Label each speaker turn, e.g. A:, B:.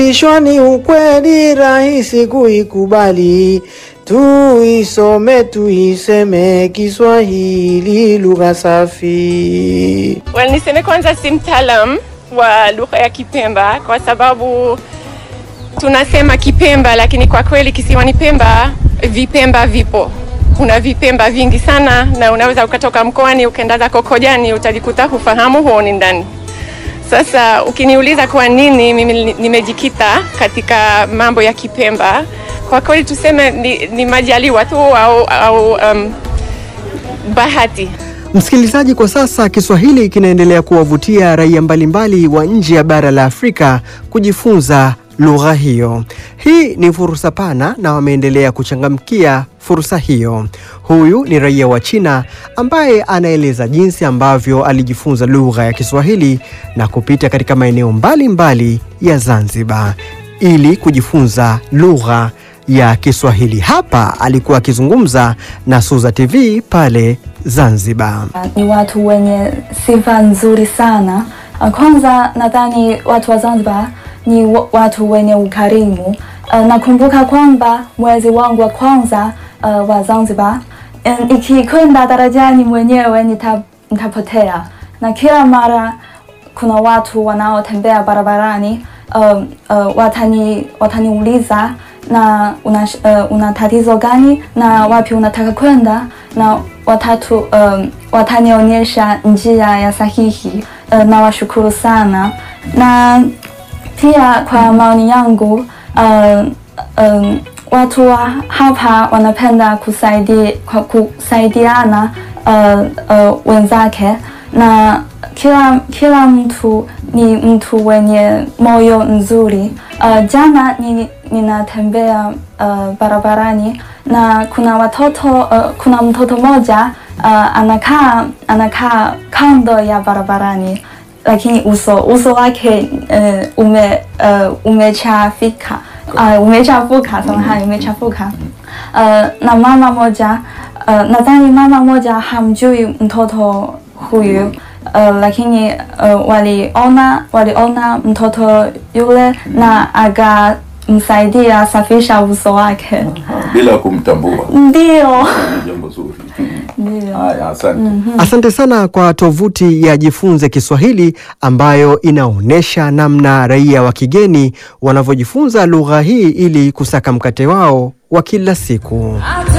A: Ishwa ni ukweli rahisi kuikubali, tuisome tuiseme Kiswahili lugha safi.
B: Well, niseme kwanza si mtaalam wa lugha ya Kipemba kwa sababu tunasema Kipemba, lakini kwa kweli kisiwani Pemba vipemba vipo. Kuna vipemba vingi sana, na unaweza ukatoka mkoani ukaenda zako Kojani utajikuta hufahamu huoni ndani. Sasa ukiniuliza kwa nini mimi nimejikita katika mambo ya Kipemba, kwa kweli tuseme ni, ni majaliwa tu au, au um, bahati.
C: Msikilizaji, kwa sasa Kiswahili kinaendelea kuwavutia raia mbalimbali wa nje ya bara la Afrika kujifunza lugha hiyo. Hii ni fursa pana na wameendelea kuchangamkia fursa hiyo. Huyu ni raia wa China ambaye anaeleza jinsi ambavyo alijifunza lugha ya Kiswahili na kupita katika maeneo mbalimbali ya Zanzibar ili kujifunza lugha ya Kiswahili. Hapa alikuwa akizungumza na Suza TV pale Zanzibar.
D: Ni watu wenye sifa nzuri sana. Uh, Kwanza nadhani watu wa Zanzibar ni wa- watu wenye ukarimu. Uh, Nakumbuka kwamba mwezi wangu wa kwanza uh, wa Zanzibar, um, ikikwenda darajani mwenyewe nita, nitapotea, na kila mara kuna watu wanaotembea barabarani um, uh, watani wataniuliza na una, uh, una tatizo gani na wapi unataka kwenda na watatu um, watanionyesha njia ya sahihi uh, na washukuru sana na pia kwa maoni yangu uh, um, watu wa hapa wanapenda kusaidi, kwa kusaidiana uh, uh, wenzake na kila, kila mtu ni mtu wenye moyo nzuri. Uh, jana ni, ninatembea uh, barabarani na kuna watoto uh, kuna mtoto mmoja uh, anakaa anakaa kando ya barabarani lakini uso uso wake uh, ume uh, umechafika uh, umechafuka samahani umechafuka uh, na mama moja uh, nadhani mama moja hamjui mtoto huyu uh, lakini uh, waliona waliona mtoto yule na akamsaidia safisha uso wake
E: bila kumtambua.
D: ndio
E: Ni jambo zuri.
D: ndio
E: Haya, asante.
C: Asante sana kwa tovuti ya Jifunze Kiswahili ambayo inaonyesha namna raia wa kigeni wanavyojifunza lugha hii ili kusaka mkate wao wa kila siku.